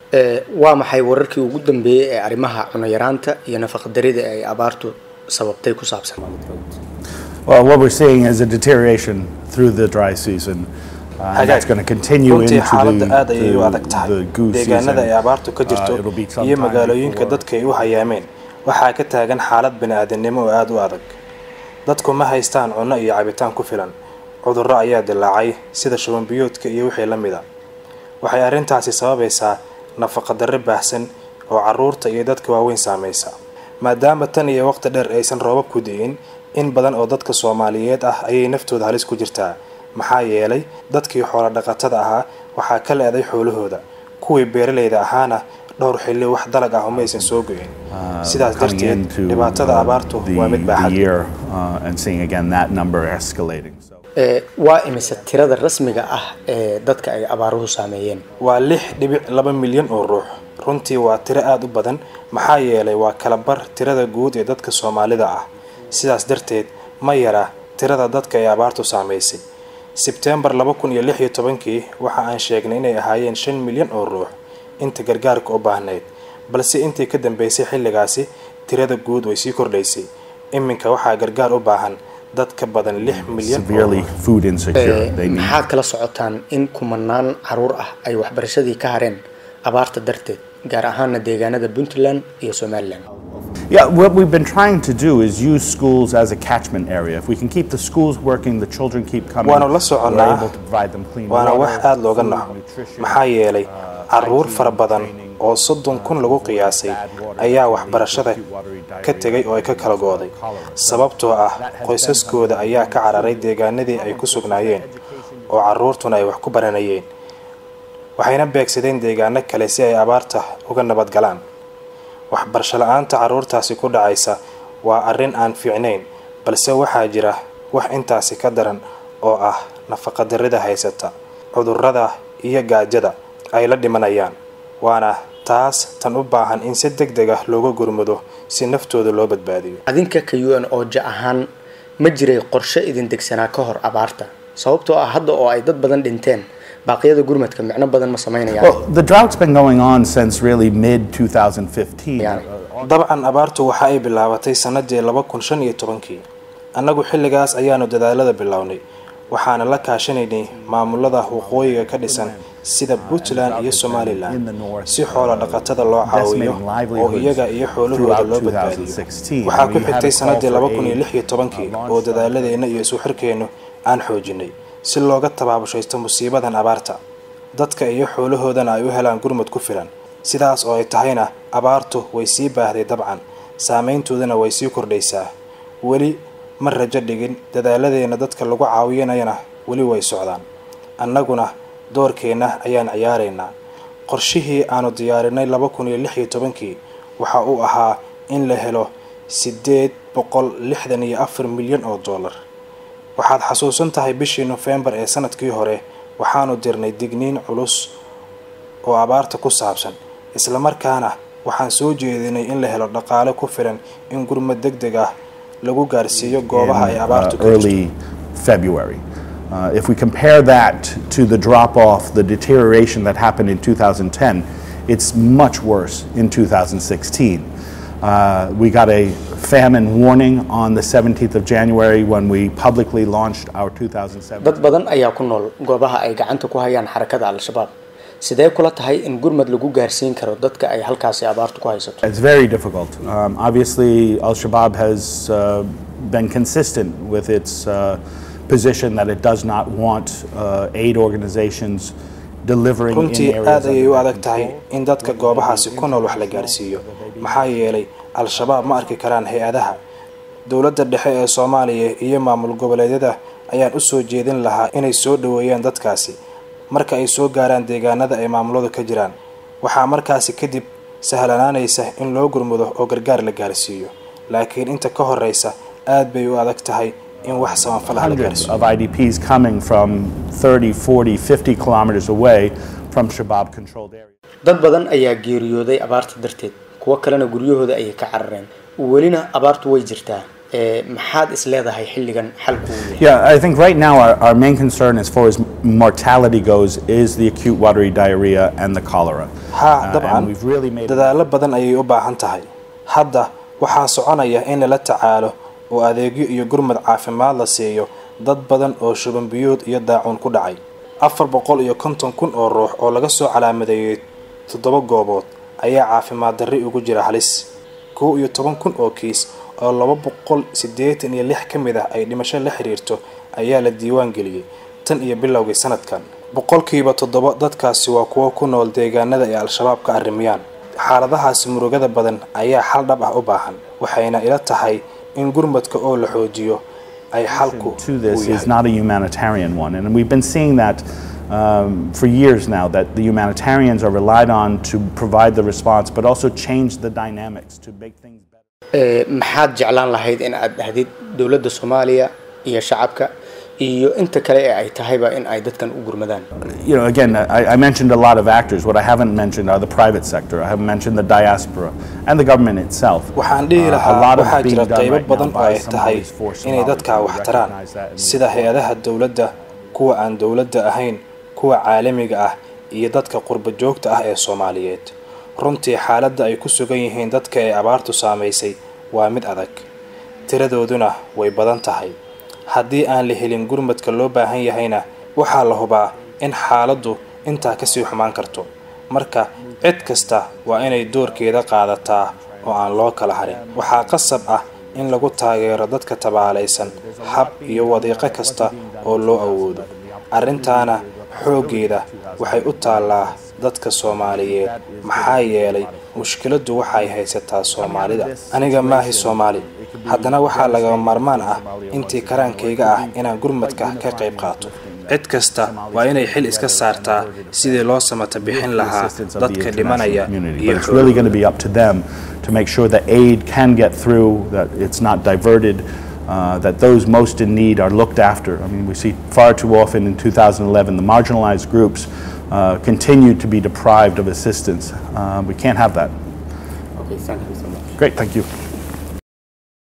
waa maxay wararkii ugu dambeeyey ee arrimaha cunayaraanta iyo nafaqadarida ay abaartu sababtay ku saabsan Well, what we're seeing is a deterioration through the dry season. Uh, and that's going to continue runtii into xaaladda the, aad ayay u adag the, tahay the goose deegaanada ay season. abaartu ka jirto Uh, it'll be some iyo time magaalooyinka before- dadka ay u hayaameen waxaa ka taagan xaalad bini-aadamnimo oo aada u adag dadku ma haystaan cunno iyo cabitaan ku filan cudurro ayaa dilaacay sida shubanbiyoodka iyo wixii la mida waxay arrintaasi sababaysaa nafaqadarro baahsan oo carruurta iyo dadka waaweyn saamaysa maadaama tan iyo waqti dheer aysan roobab ku di'in in badan oo dadka soomaaliyeed ah ayay naftooda halis ku jirtaa maxaa yeelay dadkii xoolo dhaqatada ahaa waxaa ka le-day xoolahooda kuwii beeralayda ahaana dhowr xilli wax dalag ah uma aysan soo go'in sidaas coming darteed into dhibaatada uh, abaartu the, waa mid the baaxad year uh, and seeing again that number escalating. So. Ee, waa imise tirada rasmiga ah ee dadka ay abaaruhu saameeyeen waa lix dhibic laba milyan oo ruux runtii waa tiro aada u badan maxaa yeelay waa kala bar tirada guud ee dadka soomaalida ah sidaas darteed ma yara tirada dadka ay abaartu saamaysay sebteembar laba kun iyo lix iyo tobankii waxa aan sheegnay inay ahaayeen shan milyan oo ruux inta gargaarka u baahnayd balse intii ka dambeysay xilligaasi tirada guud way sii kordhaysay iminka waxaa gargaar u baahan dad ka badan lix milyan oo Severely ruux food insecure. Ee, They need maxaad kala socotaan in kumanaan caruur ah ay waxbarashadii ka hareen abaarta darteed gaar ahaana deegaanada puntland iyo somalilan Yeah, what we've been trying to do is use schools as a catchment area. If we can keep the schools working, the children keep coming. waanu la we're soconnaa able to provide them clean waana water, wax aada looga food, naxo nutrition, maxaa yeelay uh, caruur hygiene, fara badan training, oo soddon kun lagu qiyaasay ayaa waxbarashada ka tegay oo ay ka kala gooday sababtoo ah qoysaskooda ayaa ka cararay deegaanadii ay ku sugnaayeen oo caruurtuna ay wax ku baranayeen waxayna beegsadeen deegaano kale si ay abaarta uga nabad galaan waxbarasho la-aanta caruurtaasi ku dhacaysa waa arrin aan fiicnayn balse waxaa jira wax intaasi ka daran oo ah nafaqadarrida haysata cudurrada iyo gaajada ay la dhimanayaan waana taas tan u baahan in si deg deg ah looga gurmado si naftooda loo badbaadiyo adinka ka un ooja ahaan ma jiray qorshe idin degsanaa ka hor abaarta sababtoo ah hadda oo ay dad badan dhinteen baaqyada gurmadka micno badan ma samaynayaan Well, the drought's been going on since really mid 2015. Yeah. dabcan abaartu waxa ay bilaabatay sanadii laba kun shan iyo tobankii annagu xilligaas ayaanu dadaalada bilownay waxaana la kaashanaynay maamulada waqooyiga ka dhisan sida puntland iyo somalilan si xoolo dhaqatada loo caawiyo oo iyaga iyo xoolahooda loo badbaadiyo waxaa ku xigtay sanadii laba kun iyo lix iyo tobankii oo dadaaladeenna iyo isu xirkeennu aan xoojinay si looga tabaabushaysto musiibadan abaarta dadka iyo xoolahoodana ay u helaan gurmud ku filan sidaas oo ay tahayna abaartu way sii baahday dabcan saameyntoodana way sii kordhaysaa weli ma rajo dhigin dadaaladeenna dadka lagu caawinayana weli way socdaan annaguna doorkeenna ayaan ciyaaraynaa qorshihii aanu diyaarinay laba kun iyo lix iyo tobankii waxa uu ahaa in la helo siddeed boqol lixdan iyo afar milyan oo dollar waxaad xasuusan tahay bishii nofembar ee sanadkii hore waxaanu dirnay digniin culus oo abaarta ku saabsan islamarkaana waxaan soo jeedinay in la helo dhaqaale ku filan in gurmad deg deg ah lagu gaarsiiyo goobaha ay in, abaartu uh, ka jirto early February. Uh, if we compare that to the drop off, the deterioration that happened in 2010, it's much worse in 2016. Uh, we got a famine warning on the 17th of January when we publicly launched our 2007. dad badan ayaa ku nool goobaha ay gacanta ku hayaan xarakada al-shabaab sidee kula tahay in gurmad lagu gaarsiin karo dadka ay halkaasi abaartu ku haysato It's very difficult. Um, obviously, Al Shabaab has uh, been consistent with its uh, position that it does not want uh, aid organizations delivering in runtii areas aad ayay u under adag tahay in dadka goobahaasi ku nool wax la gaarsiiyo maxaa yeelay al-shabaab ma arki karaan hay-adaha dowladda dhexe ee soomaaliya iyo maamul goboleedyada ayaan u soo jeedin lahaa inay soo dhoweeyaan dadkaasi marka ay soo gaaraan deegaanada ay maamuladu ka jiraan waxaa markaasi kadib sahlanaanaysa in loo gurmudo oo gargaar la gaarsiiyo laakiin inta ka horeysa aad bay u adag tahay in wax sabanfalaha la hundreds gaarsiiyo of IDPs coming from 30, 40, 50 kilometers away from Shabaab controlled areas. dad badan ayaa geeriyooday abaarta darteed kuwo kalena guryahooda ayay ka carareen welina abaartu way jirtaa ee maxaad is leedahay xilligan xalku uu yahay Yeah, I think right now our, our main concern as far as mortality goes is the acute watery diarrhea and the cholera. haa Uh, dabcan and we've really made dadaalo badan ayay u baahan tahay hadda waxaa soconaya in lala tacaalo oo adeegyo iyo gurmad caafimaad la siiyo dad badan oo shuban biyuud iyo daacuun ku dhacay afar boqol iyo konton kun oo ruux oo laga soo calaamadeeyey toddoba goobood ayaa caafimaad darri ugu jira halis kow iyo toban kun oo kiis oo laba boqol siddeetan iyo lix ka mid ah ay dhimasho la xiriirto ayaa la diiwaan geliyey tan iyo bilowgii sanadkan boqolkiiba toddoba dadkaasi waa kuwo ku nool deegaanada ay al-shabaab ka arrimiyaan xaaladahaasi murugada badan ayaa xal dhab ah u baahan waxayna ila tahay in gurmadka oo la xoojiyo ay xalku to uu this is yahay not a humanitarian one. And we've been seeing that um, for years now, that the humanitarians are relied on to provide the response, but also change the dynamics to make things better. Ee, maxaad jeclaan lahayd in aad dhahdid dowladda soomaaliya iyo shacabka iyo inta kale ee ay tahayba in ay dadkan u gurmadaan You know, again, I, I mentioned a lot of actors. What I haven't mentioned are the private sector. I haven't mentioned the diaspora and the government itself. waxaan dhihi Uh, a lahaa lot of waxaa being jira done qaybo right now badan oo by ay tahay Somali's forced inay Somalis. dadka We wax taraan recognize that and we sida hay-adaha dowladda kuwa aan dowladda ahayn kuwa caalamiga ah iyo dadka qurba joogta ah ee soomaaliyeed runtii xaaladda ay ku sugan yihiin dadka ee abaartu saamaysay waa mid adag tiradooduna way badan tahay haddii aan la helin gurmadka loo baahan yahayna waxaa la hubaa in xaaladdu intaa kasii xumaan karto marka cid kasta waa inay doorkeeda qaadataa oo aan loo kala harin waxaa qasab ah in lagu taageero dadka tabaalaysan hab iyo wadiiqo kasta oo loo awoodo arrintaana xooggeeda waxay u taallaa dadka soomaaliyeed maxaa yeelay mushkiladdu waxay haysataa soomaalida aniga maahi soomaali haddana waxaa lagama maarmaan ah intii karaankayga ah inaan gurmadka ka qayb qaato cid kasta waa inay xil iska saartaa sidii loo samata bixin lahaa assistance of the dadka international dhimanaya community. iyo But it's really going to be up to them to make sure that aid can get through, that it's not diverted, uh, that those most in need are looked after. I mean, we see far too often in 2011 the marginalized groups uh, continue to be deprived of assistance. Uh, we can't have that. okay, thank you so much. Great, thank you.